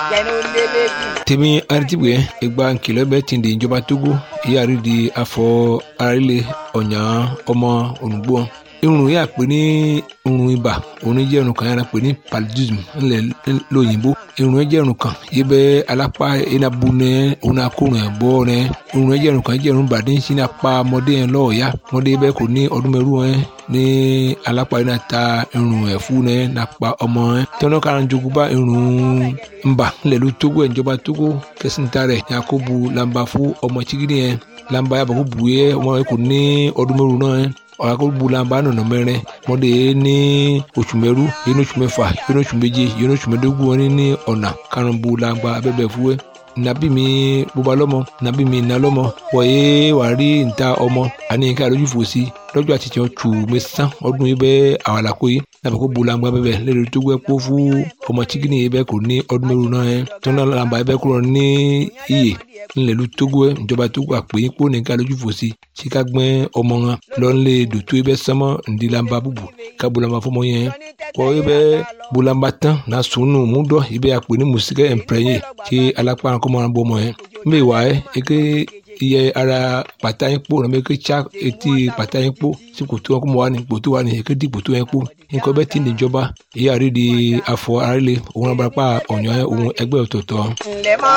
tèmi aritibue egba nkìlọ̀ bẹ́ẹ̀ ti di ìjọba togo ìyáàrí di afọ arílẹ̀ ọ̀nyà ọmọ ònùgbò irun yà pé ní irun ibà òun jẹ́ irun kan yàrá pé ní paludism ńlẹ̀ lóyìnbó irun jẹ́ irun kan yìí bẹ́ alápá enabu nẹ òun akórun ẹ̀ bọ́ nẹ irun jẹ́ irun kan jẹ́ irun bàdé ń sin apá ọmọdé yẹn lọ́ọ̀yà ọmọdé bẹ́ẹ̀ kò ní ọdún mẹ́rù ẹ̀ ní alápá yẹn ta irun ẹ̀ fún nẹ nàpa ọmọ ẹ̀ tọ́nà kára jogun bá irun ńbà ńlẹ̀ ló tógó ẹ̀ ìjọba tógó kẹsìntà rẹ̀ yakubu lamba fún ọmọ chigidi yẹn lamba yàbọ̀ kó bu yẹ ọmọ yẹn kò ní ọdún mẹ́rù náà ẹ̀ ọ̀làkọ̀gbọ̀làmbà nọ̀nà mẹ́rin mọ́dé ní oṣù mẹ́rú yẹn oṣù mẹ́fà yẹn oṣù méje yẹn oṣù mẹ́dógún wọn ní ọ̀nà karùnbọ̀làmbà abẹ́bẹ̀ fúwẹ́ nàbí mi bóba lọ́mọ nàbí mi nà lọ́mọ wọ̀nyé wàá rí níta ọmọ àní ká lójú fò sí lọ́jọ́ àti tiẹ̀ tù mí sán ọdún yìí bẹ́ẹ̀ àwàlàkó yìí nàbẹ̀ kó bolangba bẹ́ẹ̀ lẹ́nu tó gbẹ́ kó fún ọmọ chikini yìí bẹ́ẹ̀ kò ní ọdún mẹ́rin náà yẹn tó náà làǹbà yìí bẹ́ẹ̀ kúrò ní iyè ńlẹ̀lú tógó ẹ̀ ìjọba tó gbà pé kó ní ká lójú fò sí sí ká gbẹ́ ọmọ wọn lọ́nlẹ̀ dòtó yìí bẹ́ẹ̀ sánmọ́ ǹdí làǹbà bùbù ká bolangba fọmọ yẹn kọ́ yìí bẹ́ẹ̀ bolangba tán náà sùnù múdọ̀ yìí bẹ́ẹ̀ àpè ní mùsíkẹ́ ẹ̀ǹpẹ̀rẹ̀yẹ kí alápá kọ́mọ́ràn bọ́ ọmọ yẹn mbẹ́ wà ẹ́ eke iye ara pàtà yín kpó nàbẹ ké tsa etí pàtà yín kpó sí kòtò wọn kó mọ wà ní kòtò wà ní ké di kòtò yẹn kpó nǹkan bẹ́ẹ̀ ti níjọba èyí àrí di afọ àrílé òun abúlé pa ọ̀nyọ́ òun ẹgbẹ́ ọ̀tọ̀ọ̀tọ̀.